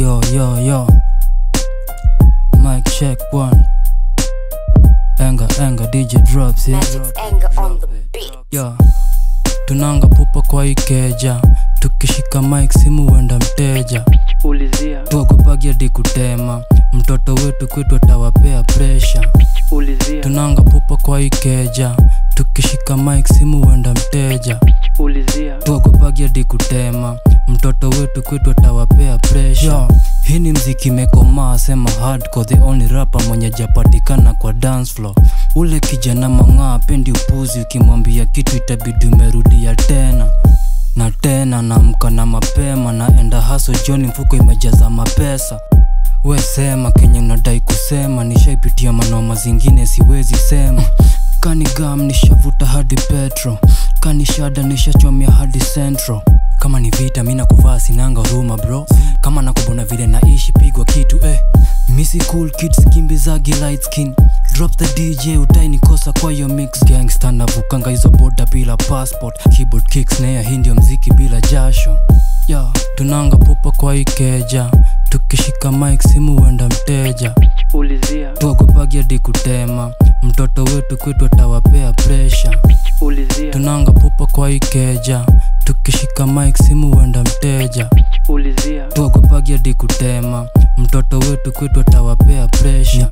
Yo, yo, yo. Mic check one. Enga, enga, DJ drops, yeah. Magic's anger on the beat. Yo. Tunanga pupa kwa ikeja. Tukishika mic simu wenda mteja. ulizia Tuogopagia di kutema. Mtoto wetu kwetu atawapea pressure. ulizia Tunanga pupa kwa ikeja. Tukishika mic simu wenda mteja. ulizia tuogopagia di kutema mtoto wetu kwetu atawapea pressure Yo, hii ni mziki mekomaa sema hardcore the only rapper mwenye japatikana kwa dance floor ule kijana mang'aa pendi upuzi ukimwambia kitu itabidi umerudia tena na tena naamka na mapema naenda haso joni mfuko imejaza mapesa we sema kenye unadai kusema nishaipitia manoma zingine siwezi sema kani gam nishavuta hadi petro kani shada nishachomia hadi central kama ni vita mina kuvaa sinanga huruma bro kama nakubona vile naishi pigwa kitu eh misi cool kids kimbizagi light skin drop the dj utainikosa kwa hiyo mix gangsta navukanga hizo boda bila passport keyboard kicks naya hii ndio mziki bila jasho ya tunanga pupa kwa ikeja tukishika mic simu wenda mteja ulizia tuogopagia di kutema mtoto wetu kwetu atawapea pressure ulizia tunanga pupa kwa ikeja tukishika mic simu wenda mteja ulizia tuogopagia di kutema mtoto wetu kwetu atawapea pressure